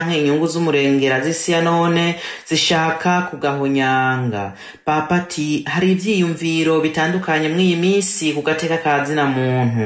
inyungu z'umurengera z'isi ya none zishaka kugahonyanga papa ati hari ivyiyumviro bitandukanye mw'iyi minsi ku gateka ka zina muntu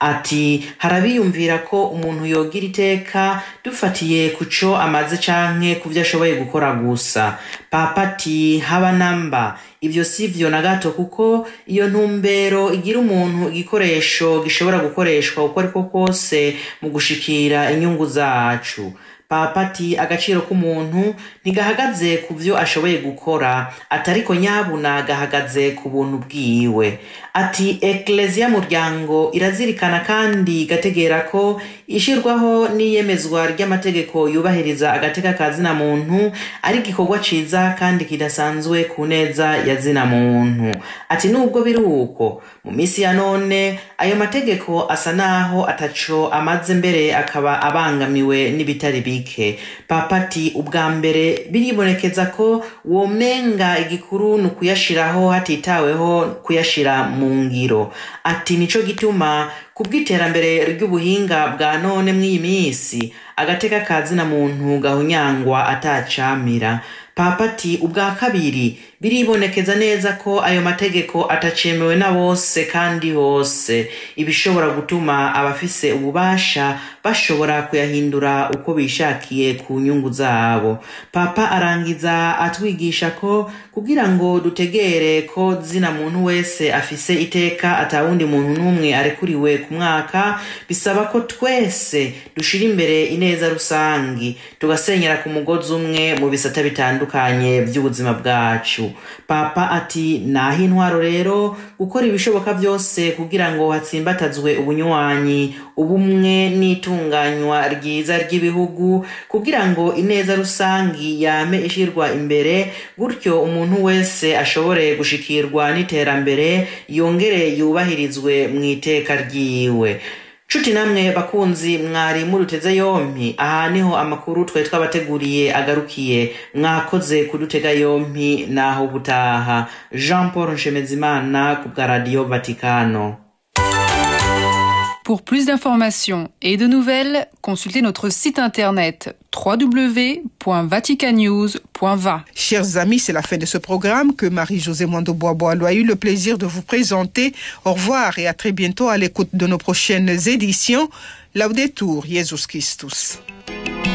ati harabiyumvira ko umuntu yogira iteka dufatiye ku co amaze canke ku vyo ashoboye gukora gusa papa ati haba namba ivyo si vyo na gato kuko iyo ntumbero igira umuntu igikoresho gishobora gukoreshwa uko ariko kose mu gushikira inyungu zacu papa ati agaciro k'umuntu ntigahagaze ku vyo ashoboye gukora atariko nyabuna gahagaze ku buntu bwiwe ati ekleziya muryango irazirikana kandi igategera ko ishirwaho n'iyemezwa ry'amategeko yubahiriza agateka ka zina muntu ari igikorwa ciza kandi kidasanzwe ku neza ya zina muntu ati nubwo biri uko mu minsi ya none ayo mategeko asa naho ataco amaze mbere akaba abangamiwe n'ibitari bike papa ati ubwa mbere biribonekeza ko womenga igikuru ni ukuyashiraho hatitaweho kuyashira mu ngiro ati nico gituma kubw'iterambere ry'ubuhinga bwa none mw'iyi minsi agateka ka zina muntu gahunyangwa atacamira papa ati ubwa kabiri biribonekeza neza ko ayo mategeko atacemewe na bose kandi hose ibishobora gutuma abafise ububasha bashobora kuyahindura uko bishakiye ku nyungu zabo papa arangiza atwigisha ko kugira ngo dutegere ko zina muntu wese afise iteka atawundi muntu n'umwe arekuriwe ku mwaka bisaba ko twese dushira imbere ineza rusangi tugasenyera ku mugozi umwe mu bisata bitandukanye by'ubuzima bwacu papa ati naho intwaro rero gukora ibishoboka byose kugira ngo hatsimbatazwe ubunywanyi ubumwe n'itunganywa ryiza ry'ibihugu kugira ngo ineza rusangi yame ishirwa imbere gutyo umuntu wese ashobore gushikirwa n'iterambere yongere yubahirizwe mu iteka ryiwe nshuti namwe bakunzi mwari muruteze yompi aha niho amakuru twari twabateguriye agarukiye mwakoze kudutega yompi naho gutaha jean paul nshemezimana ku bwa radiyo vatikano Pour plus d'informations et de nouvelles, consultez notre site internet www.vaticanews.va. Chers amis, c'est la fin de ce programme que Marie-Josée Mondo-Boisbois a eu le plaisir de vous présenter. Au revoir et à très bientôt à l'écoute de nos prochaines éditions. Laudetur Jesus Christus.